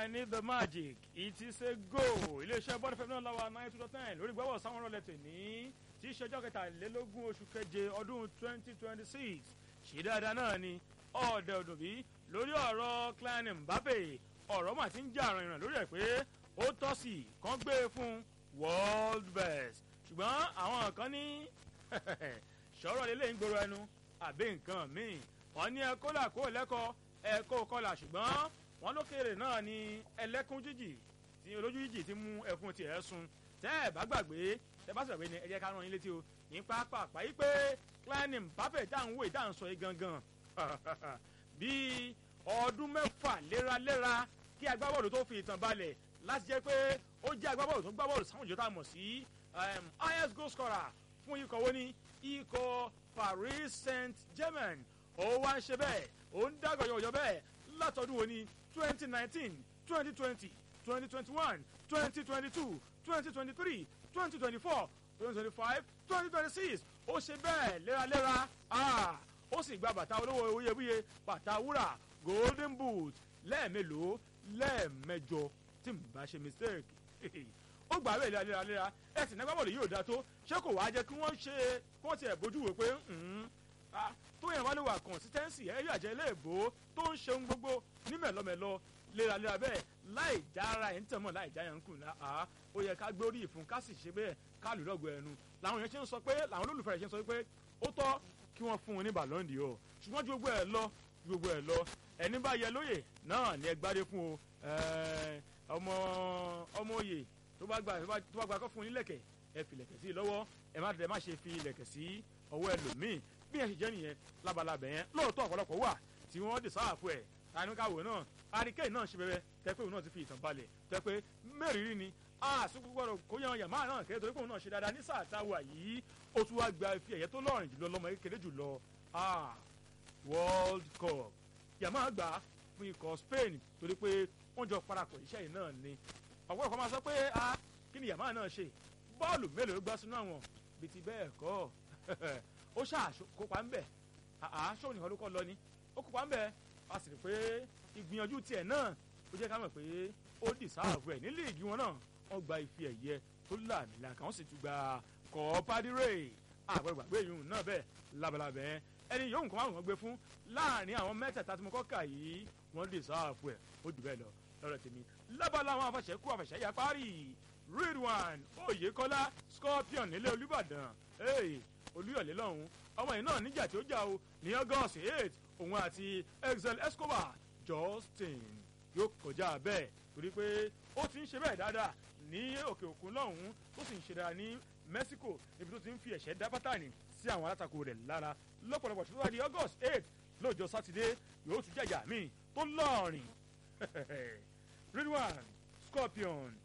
I need the magic it is a go iléeṣẹ́ bọ́dọ̀ fẹ́mi náà láwa nine two dot nine lórí gbọ́wọ́ sáwọn ọ̀rọ̀ lẹ́tẹ̀ ní tí í ṣẹjọ́ kẹtàlélógún oṣù keje ọdún twenty twenty six ṣì dáadáa náà ni ọ̀ọ́dẹ ọdún bí lórí ọ̀rọ̀ Kylian Mbappe ọ̀rọ̀ mà ti ń jà rìnrìn lórí ẹ̀ pé ó tọ́ sí kán gbé e fún world best ṣùgbọ́n àwọn kan ní ṣọ́rọ̀ lélẹ̀ ń gbòòrò ẹnu àbí nǹkan míì wọ́n ní ẹ kólà kó lẹ́kọ̀ọ́ ẹ kó kọlà ṣùgbọ́n wọ́n lókèrè náà ní ẹlẹ́kùn jíjì tí olójú jíjì ti mú ẹkún tiẹ̀ sun tẹ́ ẹ bá gbàgbé tẹ́ bá sọ̀rọ̀ ni ẹ jẹ́ ká rán yín létí o ní pápá yìí pé Kylian Mbappe dáhùn wò dáhùn sọ yìí gangan bíi ọdún mẹ́fà léraléra kí agbábọ́ọ̀lù tó fi ìtàn balẹ̀ láti jẹ́ pé ó jẹ́ agbábọ́ọ̀lù tó ń gbábọ́ọ̀lù sáwọn ìjọ tá a mọ̀ sí highest goal scorer fún ikọ̀ wo ni ikọ̀ Paris Saint-Germain ó wá ń ṣe bẹ́ẹ̀ ó ń dágọ̀ yọ̀yọ̀ bẹ́ẹ̀ látọdún wo ni twenty nineteen twenty twenty twenty twenty one twenty twenty two twenty twenty three twenty twenty four twenty twenty five twenty twenty six ó ṣe bẹ́ẹ̀ léraléra ó sì gba bàtà olówó iyebíye bàtà wúrà golden boot lẹ́ẹ̀mélòó lẹ́ẹ̀mẹjọ tí n bá ṣe mistake ó gbà bẹ́ẹ̀ léraléra ẹ̀ sì nágbà bọ̀lù yóò dá tó ṣé kò wá jẹ́ kí wọ́n ṣe kí wọ́n tiẹ̀ bójú wò pé tó yẹn wá lè wà consistency ẹ̀ yàjẹ́ ilé ìbò tó ń ṣeun gbogbo ní mẹ̀lọ́mẹ̀lọ́ léraléra bẹ́ẹ̀ láì jára ẹ̀ ń tẹ̀mọ́ láì já yẹn ń kùn náà ó yẹ ká gbórí ìfún ká sì ṣe bẹ́ẹ̀ ká lù lọ́gọ̀ ẹnu làwọn yẹn ṣe ń sọ pé làwọn olólùfẹ́ rẹ̀ ṣe ń sọ pé ó tọ́ kí wọ́n fún un ní ballon d'or ṣùgbọ́n ju gbogbo ẹ̀ lọ ju gbogbo ẹ̀ lọ ẹni bá yẹ lóye náà ni ẹ gbádé fún o ọmọ ọmọ òye tó bá gba tó bá gba kọ́ fún un nílẹ̀kẹ̀ ẹ fi lẹ̀kẹ̀ sí i lọ́wọ́ ẹ má tẹ̀ má ṣe fi lẹ̀kẹ̀ sí ọwọ́ ẹlòmíì bí ẹ ṣe jẹ́ nìyẹn labalábẹ̀ yẹn lóòótọ́ ọ̀pọ̀lọpọ̀ wà tí wọ́n dì sáàfù ẹ̀ tanúkàwé náà àríkè náà ṣe bẹbẹ tẹ pé òun náà ti fi ìtàn balẹ̀ tẹ pé mẹ́rìírí ni àsùnkú gbọ́dọ̀ kó yan yàmá náà kéré torí pé òun náà ṣe dáadáa ní sáà táwa yìí ó tún wá gba ife ẹ̀yẹ tó lọ́rìn jùlọ lọ́mọ kékeré jùlọ world cup yàmá gbà fún ikọ̀ Spain torí pé wọ́n jọ parapọ̀ iṣẹ́ yìí náà ni ọ̀pọ̀ ọ̀pọ̀ máa sọ pé a kí ni yàmá náà ṣe bọ́ọ̀lù mélòó gbá sínú àwọn bí ti bẹ́ẹ̀ kọ́ ó ṣàkópa ń bẹ̀ àṣọ nìkan ló kọ́ lọ ni ó kópa ń bẹ̀ a sì rí pé ìgbìyànjú tiẹ̀ náà ó jẹ́ ká mọ̀ pé ó dì sáàbù ẹ̀ ní líìgì wọn náà wọ́n gba ife ẹ̀yẹ tó làmìlàkà wọ́n sì tún gba kọ́ọ́pádírè àgbẹ̀gbàgbé yìí náà bẹ́ẹ̀ labalábẹ́ ẹni yòówù kan máa wọ́n gbé fún láàrin àwọn mẹ́tẹ̀ẹ̀ta tí mo kọ́ kà yìí wọ́n dì sáàbù ẹ̀ ó jù bẹ́ẹ̀ lọ lọ́rọ̀ tèmi lábala àwọn afàṣẹ́kù àfàṣẹ́yà parí Ridwan Oyèkọ́lá Scorpion nílé Olúbàdàn Olúyọ̀lé lọ́hùn ọmọ yìí náà níjà tí ó jà o ní August eight òun àti Excel Escobar Justin yóò kọjá bẹ́ẹ̀ torí pé ó ti ń ṣe bẹ́ẹ̀ dáadáa ní òkè òkun lọ́hùn tó sì ń ṣe dáadáa ní Mexico níbi tó ti ń fi ẹ̀ṣẹ́ dá pátánì sí àwọn alátakò rẹ̀ lára lọ́pọ̀lọpọ̀ tó wá di August eight lọ́jọ́ sátidé yóò tún jàjà míì tó lọ́ọ̀rìn Ridwan Scorpion